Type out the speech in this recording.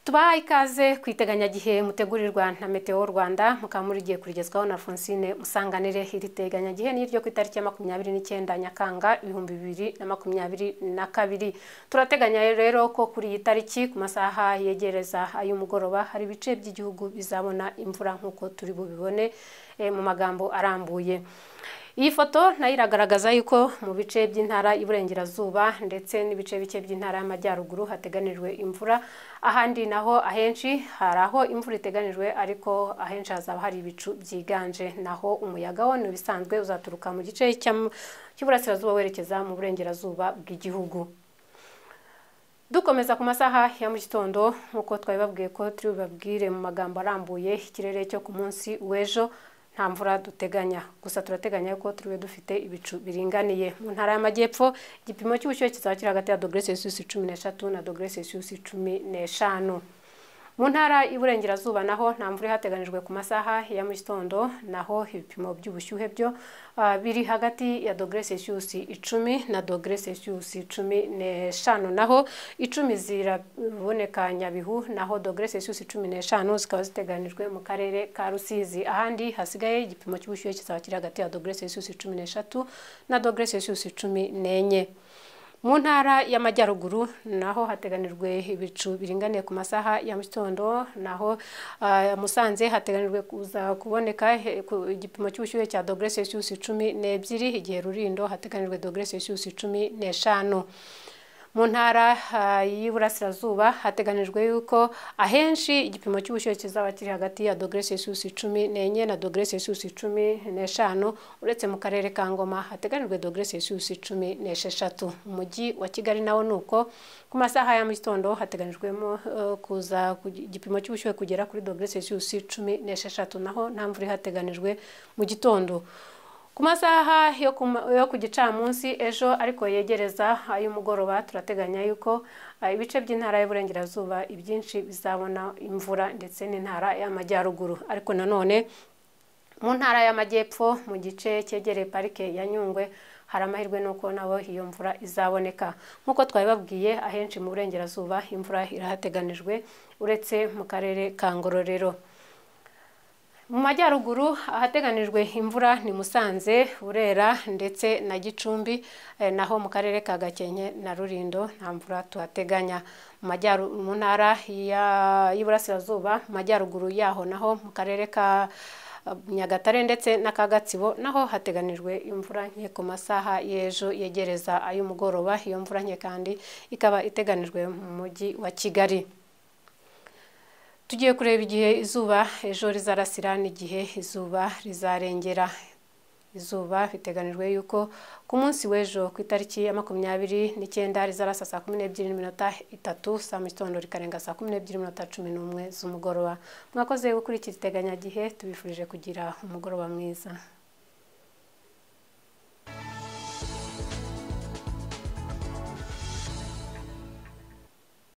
tubahaye ikaze ku iteganyagihe mutegurirwa na meteo rwanda mukaba muri giye kurigezwaho na fonsine musanganire iri teganyagihe ni iryo ku itariki ya makumyabiri n'icyenda nyakanga ibihumbi bibiri na makumyabiri na kabiri turateganya rero ko kuri iyi tariki ku masaha yegereza ay'umugoroba hari ibice by'igihugu bizabona imvura nk'uko turi bubibone eh, mu magambo arambuye iyi foto nayo iragaragaza yuko mu bice by'intara y'iburengerazuba ndetse n'ibice bike by'intara y'amajyaruguru hateganijwe imvura ahandi naho ahenshi hari aho imvura iteganijwe ariko ahenshi hazaba hari ibicu byiganje naho umuyaga wo ni ibisanzwe uzaturuka mu gice cy'am- cy'iburasirazuba werekeza mu burengerazuba bw'igihugu dukomeza ku masaha ya mu gitondo nk'uko twabibabwiye ko turi bubabwire mu magambo arambuye ikirere cyo ku munsi w'ejo nta mvura duteganya gusa turateganya ko turiwe dufite ibicu biringaniye mu ntara y'amajyepfo igipimo cy'ubushyuhe kizaba kiri hagati ya dogere celsius cumi n'eshatu na dogere celsius cumi n'eshanu mu ntara y'iburengerazuba naho nta mvura ihateganijwe ku masaha ya mu gitondo naho ibipimo by'ubushyuhe byo ah, biri hagati ya dogere celsius icumi na dogere celsius cumi n'eshanu naho icumi ziraboneka nyabihu naho dogere celsius cumi n'eshanu zikaba ziteganijwe mu karere ka rusizi ahandi hasigaye igipimo cy'ubushyuhe kizaba kiri hagati ya dogere celsius cumi n'eshatu na dogere celsius cumi n'enye mu ntara y'amajyaruguru naho hateganijwe ibicu biringaniye ku masaha ya mu gitondo naho ah, musanze hateganijwe kuza kuboneka he- ku- igipimo cy'ubushyuhe cya dogere celsius cumi n'ebyiri igihe rurindo hateganijwe dogere celsius cumi n'eshanu mu ntara ah, y'iburasirazuba hateganijwe yuko ahenshi igipimo cy'ubushyuhe kizaba kiri hagati ya dogere celsius cumi n'enye na dogere celsius cumi n'eshanu uretse mu karere ka ngoma hateganijwe dogere celsius cumi n'esheshatu umujyi wa kigali nawo ni uko ku masaha ya mu gitondo hateganijwemo eh, kuza ku gi- igipimo cy'ubushyuhe kugera kuri dogere celsius cumi n'esheshatu naho nta mvura ihateganijwe mu gitondo ku masaha yo ku ma- yo ku gicamunsi ejo ariko yegereza ay'umugoroba turateganya yuko ah, ibice by'intara y'uburengerazuba ibyinshi bizabona imvura ndetse n'intara y'amajyaruguru ariko nanone mu ntara y'amajyepfo mu gice cyegereye parike ya nyungwe hari amahirwe n'uko nabo iyo mvura izaboneka nk'uko twabibabwiye ahenshi mu burengerazuba imvura irahateganijwe uretse mu karere ka ngororero mu majyaruguru ahateganijwe imvura ni musanze burera ndetse na gicumbi eh, naho mu karere ka gakenke na rurindo nta mvura tuhateganya Mu majyaru- mu ntara ya- y'iburasirazuba mu majyaruguru yaho naho mu karere ka eh, nyagatare ndetse n'aka gatsibo naho hateganijwe imvura nke ku masaha y'ejo yegereza ay'umugoroba iyo mvura nke kandi ikaba iteganijwe mu mujyi wa kigali tugiye kureba igihe izuba ejo rizarasira n'igihe izuba rizarengera izuba biteganijwe yuko ku munsi w'ejo ku itariki ya makumyabiri n'icyenda rizarasa saa kumi n'ebyiri n'iminota itatu saa mu gitondo rikarenga saa kumi n'ebyiri n'iminota cumi n'umwe z'umugoroba mwakoze gukurikiza iteganyagihe tubifurije kugira umugoroba mwiza